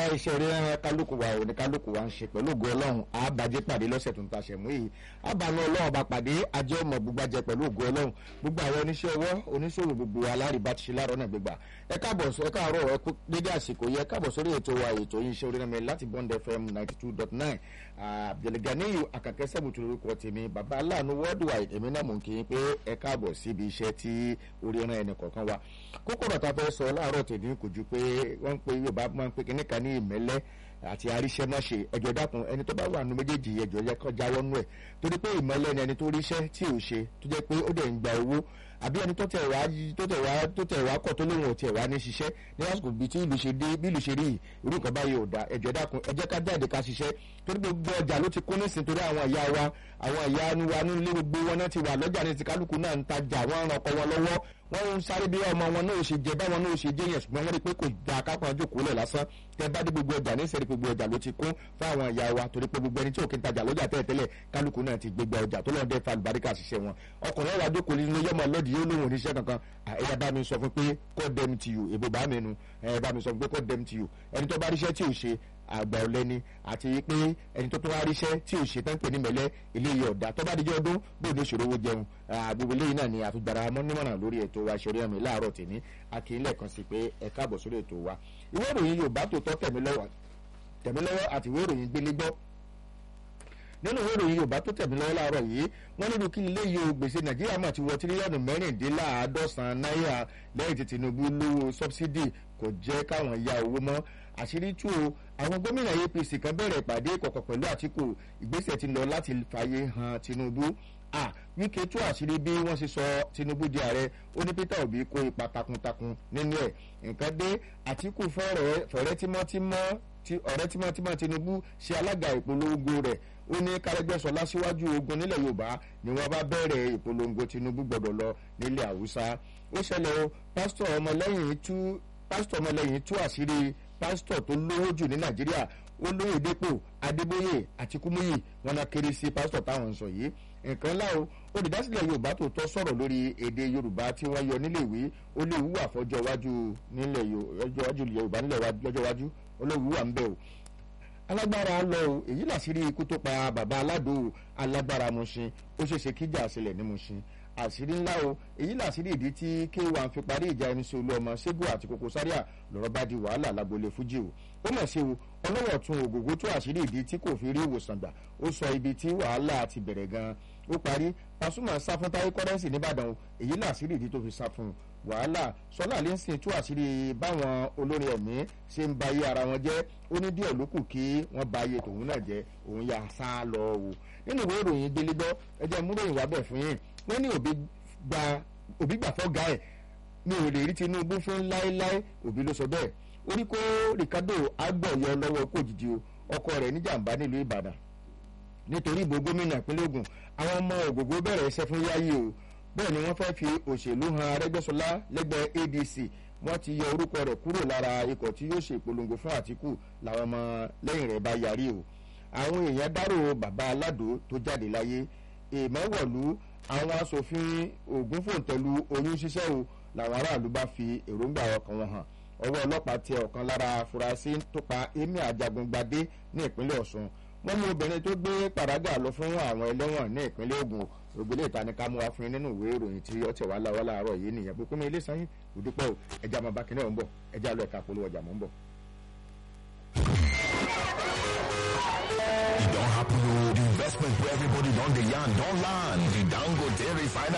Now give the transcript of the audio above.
iṣẹ́ orí ẹran kálukú wa òní kálukú wa ń ṣe pẹ̀lú ògo ọlọ́run àbájẹ́ pàdé lọ́sẹ̀ tó ń taṣẹ̀ mú yìí àbànú ọlọ́run bá pàdé ajé ọmọ gbogbo pẹ̀lú ògo ọlọ́run gbogbo àwọn oníṣẹ́ ọwọ́ oníṣòwò gbogbo alárìbá ti ṣe láàárọ̀ náà gbégbà ẹ káàbọ̀ ẹ káàárọ̀ ẹ kú dédé àsìkò yẹ káàbọ̀ sórí ètò wa ètò yìí iṣẹ́ orí ẹran láti Bond FM ninety two dot nine Abdulganiyu Akànkẹ́ sẹ́bùtù lórúkọ tèmi bàbá aláàánú worldwide èmi náà mò ń kí yín pé ẹ káàbọ̀ síbi iṣẹ́ tí orí ẹran ẹnì kọ̀ọ̀kan wa kókó ọ̀rọ̀ tá a fẹ́ sọ láàárọ̀ tèmi kò ju pé wọ́n ń pe Yorùbá máa ń pe kíní kan ní ìmẹ́lẹ́ àti àríṣẹ́mọ́ṣe ẹjọ́ dákun ẹni tó bá wà nù méjèèjì ẹjọ́ yẹ kọ́ jáwọ́ nù ẹ̀ torí pé ìmọ̀lẹ́ ni ẹni tó ríṣẹ́ tí ò ṣe tó jẹ́ pé ó dẹ̀ ń gba owó àbí ẹni tó tẹ̀ wá tó tẹ̀ wá tó tẹ̀ wá kọ̀ tó lóun ò tẹ̀ wá ní ṣiṣẹ́ ní lásìkò bíi tí ìlú ṣe dé bí ìlú ṣe rí irú nǹkan báyìí ò da ẹjọ́ dákun ẹ jẹ́ ká jáde ká ṣiṣẹ́ torí gbogbo ọjà ló ti kún nísìn torí àwọn ìyá wa àwọn ìyá wa nílé gbogbo wọn náà ti wà lọ́jà ní ti kálukú náà ń tajà wọ́n ràn ọkọ wọn lọ́wọ́ wọ́n ń sáré bí ọmọ wọn náà ṣe jẹ báwọn náà ṣe jẹ yẹn ṣùgbọ́n wọ́n rí pé kò da kápọn jókòó lẹ̀ lásán tẹ bá dé gbogbo ọjà nísìnyí gbogbo ọjà ló ti kún fún àwọn ìyá wa torí pé gbogbo ẹni tí òkè ń tajà lọ́jà tẹ́lẹ̀ tẹ́lẹ̀ kálukú náà ti gbégbá ọjà tó lọ́ọ́ dẹ́ fa àlùbáríkà ṣiṣẹ́ wọn ọkùnrin wa jókòó nínú yọmọ lọ́dì yóò lóhùn oníṣẹ́ kankan ẹ̀yà bá mi sọ fún pé call them to you èbó bá mi nu ẹ̀ bá mi sọ fún pé call them to you ẹni tó bá ríṣẹ́ tí ò ṣe àgbà ọ̀lẹ́ni àti pé ẹni tó tó wá ríṣẹ́ tí ò ṣe tán pè ní mẹ́lẹ́ eléyìí ọ̀dà tó bá dijọ́ ọdún bóun ní ìṣòro owó jẹun gbogbo eléyìí náà ni àfigbára mọ́nímọ̀ràn lórí ètò wa ṣorí ẹ̀mí láàárọ̀ tèmi akínílẹ̀ kan sí pé ẹ káàbọ̀ sórí ètò wa ìwé ìròyìn Yorùbá tó tọ́ tẹ̀mí lọ́wọ́ àti ìwé ìròyìn gbélé gbọ́ nínú ìwé ìròyìn Yorùbá tó tẹ̀mí lọ́wọ́ láàárọ̀ yìí wọ́n nílùú kí ilé yìí o gbèsè Nàìjíríà mà ti wọ tírílíọ̀nù mẹ́rìndínláàádọ́sàn náírà lẹ́yìn tí Tinubu lówó sọ́bsidì kò jẹ́ káwọn ya owó mọ́ àṣírí tú o àwọn gómìnà APC kan bẹ̀rẹ̀ ìpàdé ìkọ̀kọ̀ pẹ̀lú Àtíkù ìgbésẹ̀ ti lọ láti fààyè hàn Tinubu a Wike tú àṣírí bí wọ́n ṣe sọ Tinubu di ààrẹ ó ní Peter Obi kó ipa takuntakun nínú ẹ̀ nǹkan dé Àtíkù fọ̀rẹ́ tímọ́tímọ́ ọ̀rẹ́ tímọ́tímọ́ Tinubu ṣe alága ìpolongo rẹ̀ ó ní kárẹ́gbẹ́sọlá síwájú ogun nílẹ̀ Yorùbá ni wọ́n bá bẹ̀rẹ̀ ìpolongo Tinubu gbọ́dọ̀ lọ nílẹ̀ Haúsá ó ṣẹlẹ̀ o pásítọ̀ ọmọlẹ́yìn tú pásítọ̀ ọmọlẹ́yìn tú àṣírí pásítọ̀ tó lówó jù ní Nàìjíríà olóyè dépò Adébóyè àti Kúmúyì wọn náà kéré sí pásítọ̀ táwọn ń sọ yìí nǹkan ńlá o olùdásílẹ̀ Yorùbá tó tọ́ sọ̀rọ̀ lórí èdè Yorùbá tí wọ́n yọ nílé ìwé ó lè wúwà fọjọ́ iwájú nílẹ̀ Yorùbá nílẹ̀ lọ́jọ́ iwájú olówó wà ń bẹ̀ o alágbára lọ o èyí làṣírí ikú tó pa bàbá aládò alágbára Mùṣin ó ṣeéṣe kíjà sílẹ̀ ní Mùṣin àṣírí ńlá o èyí làṣírí ìdí tí k1 fi parí ìjà ẹni sí olú ọmọ Ṣẹ́gun àti Koko Zaria lọ́rọ̀ bá di wàhálà lágbolé fújì o ó mọ̀ sí o ọlọ́wọ̀ tún ògògó tó àṣírí ìdí tí kò fi rí ìwòsàn gbà ó sọ ibi tí wàhálà ti bẹ̀rẹ̀ gan-an ó parí Pasuma sá fún Táyé Kọ́rẹ́nsì nìbàdàn o èyí làṣírí ìdí tó fi sá fún un wàhálà sọlá lẹ́sìn tú àṣírí báwọn olórin ẹ̀mí ṣe ń ba ayé ara wọn jẹ́ ó ní díẹ̀ ló kù kí wọ́n ba ayé tòun náà jẹ́ òun yà sá lọ wò nínú ìwé ìròyìn gbélégbọ́ ẹ jẹ́ mú ròyìn wá bẹ̀ fún yín wọ́n ní òbí gba òbí gbà fọ́ ga ẹ̀ mi ò lè rí Tinubu fún láéláé òbí ló sọ bẹ́ẹ̀ ó ní kó Ricardo agbọ̀yọ lọ́wọ́ kó jìjì o ọkọ rẹ̀ níjàmbá nílùú Ìbàdàn nítorí ìbò gómìnà ìpínlẹ̀ Ògùn àwọn ọmọ Ògògó bẹ̀rẹ̀ iṣẹ́ fún yáyí o bẹ́ẹ̀ ni wọ́n fẹ́ fi òṣèlú han Arẹ́gbẹ́ṣọlá lẹ́gbẹ́ ADC wọ́n ti yọ orúkọ rẹ̀ kúrò lára ikọ̀ tí yóò ṣe ìpolongo fún Àtíkù làwọn ọmọ lẹ́yìn rẹ̀ bá yarí o àwọn èèyàn dárò bàbá aládò tó jáde láyé èèmọ̀ wọ̀lú àwọn asòfin Ògùn fòǹtẹ̀lù oyún ṣíṣẹ́ o làwọn aráàlú bá fi èròǹgbà ọkàn wọn hàn ọwọ́ ọlọ́pàá tẹ ọ̀kan lára afurasí tó pa Emir Ajagungbadé ní ìpínlẹ̀ Ọ̀ṣun wọ́n mú obìnrin tó gbé pàrágà lọ fún àwọn ẹlẹ́wọ̀n ní ìpínlẹ̀ Ògùn ògbélé ìtaníká mú wa fún yín nínú ìwé ìròyìn tí ọtí wà láwọ́ láàárọ̀ yìí nìyẹn pé kúnmi ilé sanyín òdúpẹ́ o ẹja máa bá kíní ọ̀hún bọ̀ ẹja lọ ẹ̀ka polówó ọjà mọ́ ń bọ̀. E don happen o the investment wey everybody don dey yarn don land the Dangote refinery